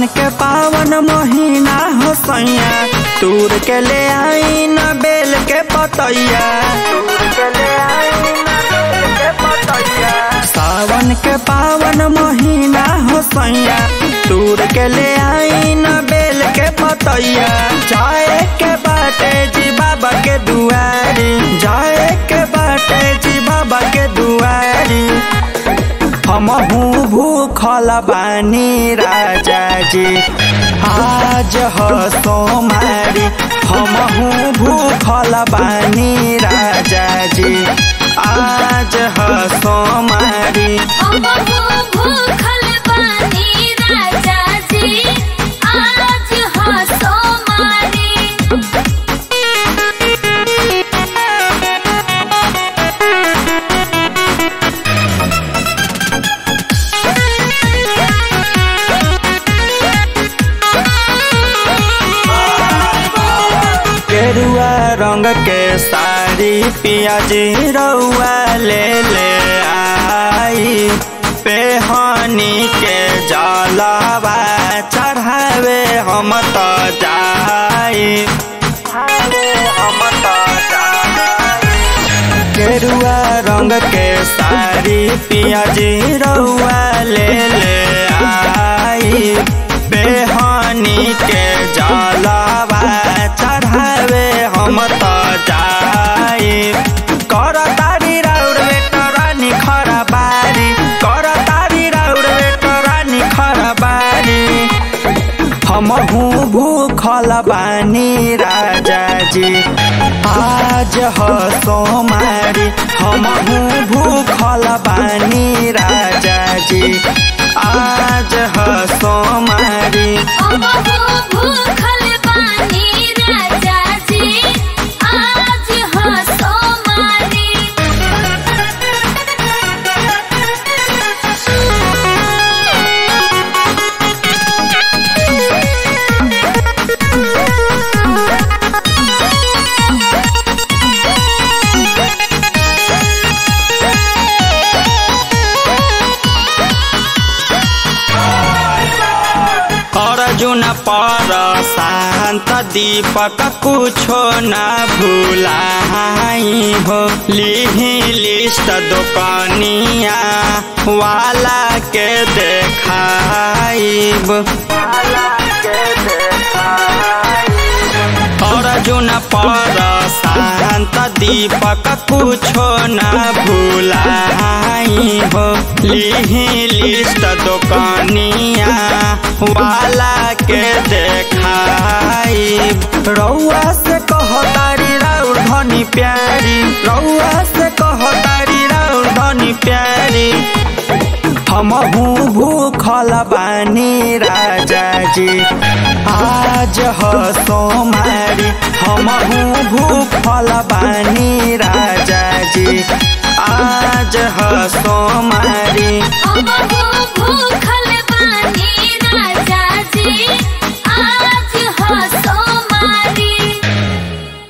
सावन के पावन महीना हो सैया तूर के ले आई न बेल के पतैया सावन के पावन महीना हो सैया तूर के ले आई न बेल के पतैया जाए के बाटे जी बाबा के दुआरी जाए के बाटे जी बाबा के दुआरी हमहू भूखल बानी राजा जी आज हो सोमारी हमहू भूखल बानी राजा जी आज हो सोमारी हमहू भूखल बानी राजा जी आज हो सोमारी केरुआ रंग के साड़ी पियाजी रउआ ले ले आई पेहनी के जलवा चढ़ावे हम तो जाई हम तो केरुआ रंग के साड़ी पियाजी रउआ ले ले आई पेहनी के जलवा चढ़ावे हम तो जाई कर तारी राउर बेटरानी खरबारी कर तारी राउर बेटरानी खरबारी हमहू भूखल बानी राजा जी आज हो सोमारी हमहू भूखल बानी राजा जी आज हो सोमारी हमहू भूखल बानी राजा जी आज हो सोमारी अर्जुन पर शांत दीपक कुछो न भूलाई हो लिही लिस्ट दुकानिया वाला के देखाइब अर्जुन पर शांत दीपक कुछो न भूलाई हो लिही लिस्ट दुकानिया वाला के देखाई रउआ से कहतारी राउर धनी प्यारी रउआ से कहतारी राउर धनी प्यारी हमहू भूखल बानी राजा जी आज हो सोमारी हमहू भूखल बानी राजा जी आज हो सोमारी हमहू भूखल